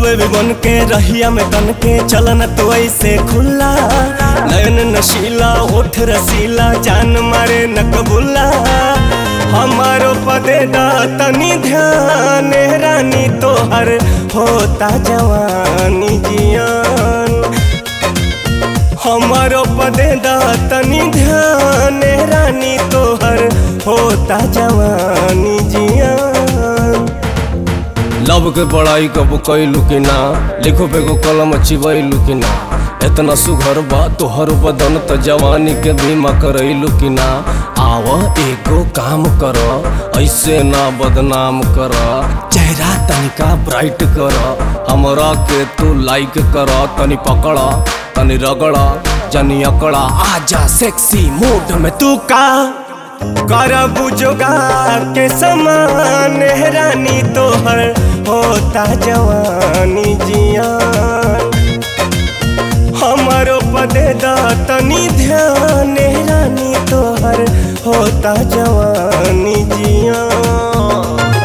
baby बन के रहिया में तन के चलन तो ऐसे खुला नयन नशीला ओठ रसीला जान मारे न कबूला हमारो पदे दा तनी ध्यान रानी तोहर होता जवानी जियान हमारो पदे दा तनी ध्यान रानी तोहर होता जवानी जियान लव के पढ़ाई कब कैलू कि ना लिखो बेगो कलम चिबैलू कि ना इतना सुघर बा तोहर बदन त जवानी के बीमा करैलू कि ना आव एगो काम कर ऐसे ना बदनाम कर चेहरा तनिका ब्राइट कर हमरा के तू लाइक कर तनी पकड़ तनी रगड़ जनी अकड़ा आजा सेक्सी मूड में तू का कर बुजुगा के समान रानी तोहर होता जवानी जियान हमारो पदे दा तनी ध्यान रानी तोहर होता जवानी जियान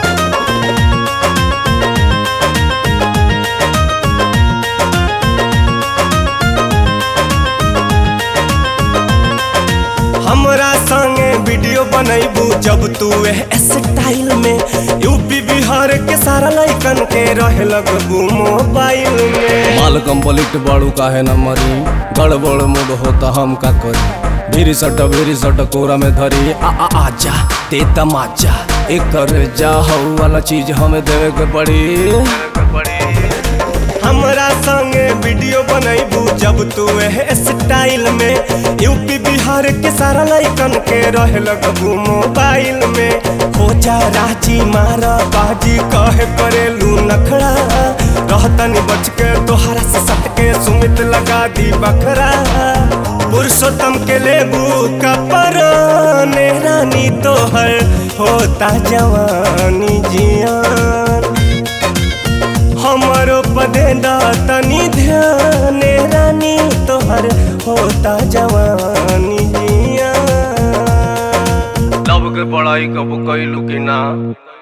हमरा संगे वीडियो बनैबू जब तू एह स्टाइल में यूपी बिहार के सारा लइकन के रहे लगबू मोबाइल में माल कंप्लीट बाड़ू काहे न मरी गड़बड़ मूड होता हम का करी भीरी सट भीरी सट कोरा में धरी आ आ आजा ते तमाचा एकर जा हऊ वाला चीज हमें देवे के पड़ी हमरा संगे वीडियो बनैबू जब तू एह स्टाइल में यूपी बिहार के सारा लइकन के रहे लगबू मोबाइल में हो जा राजी मारा बाजी कहे करेलू नखड़ा रहतनी बच के तोहरा से सट के सुमित लगा दी बखरा पुरुषोत्तम के लेबू कपर रानी तोहर होता जवानी जियान हमारो पदे दा तनी ध्यान रानी तोहर होता जवानी जियान लव के पढ़ाई कब कैलू कि ना